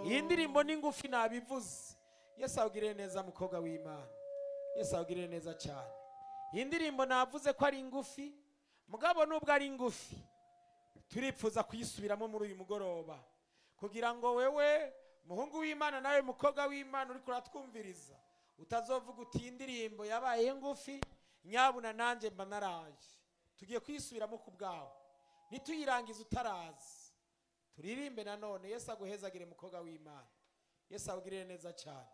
iyi ndirimbo ni ngufi nabivuze yesu awugirire neza mukobwa w'imana yesu awugirire neza cyane iyi ndirimbo navuze ko ari ngufi mugabo nubwo ari ngufi turipfuza kuyisubiramo muri uyu mugoroba kugira ngo wewe muhungu w'imana nawe mukobwa w'imana uri kuratwumviriza utazovuga uti iyi ndirimbo yabaye ngufi nyabuna nanjye mba naraje tugiye kuyisubiramo ku bwawe ntituyirangize utarazi turirimbe nanone yesu aguhezagire mukobwa w'imana yesu awugirire neza cyane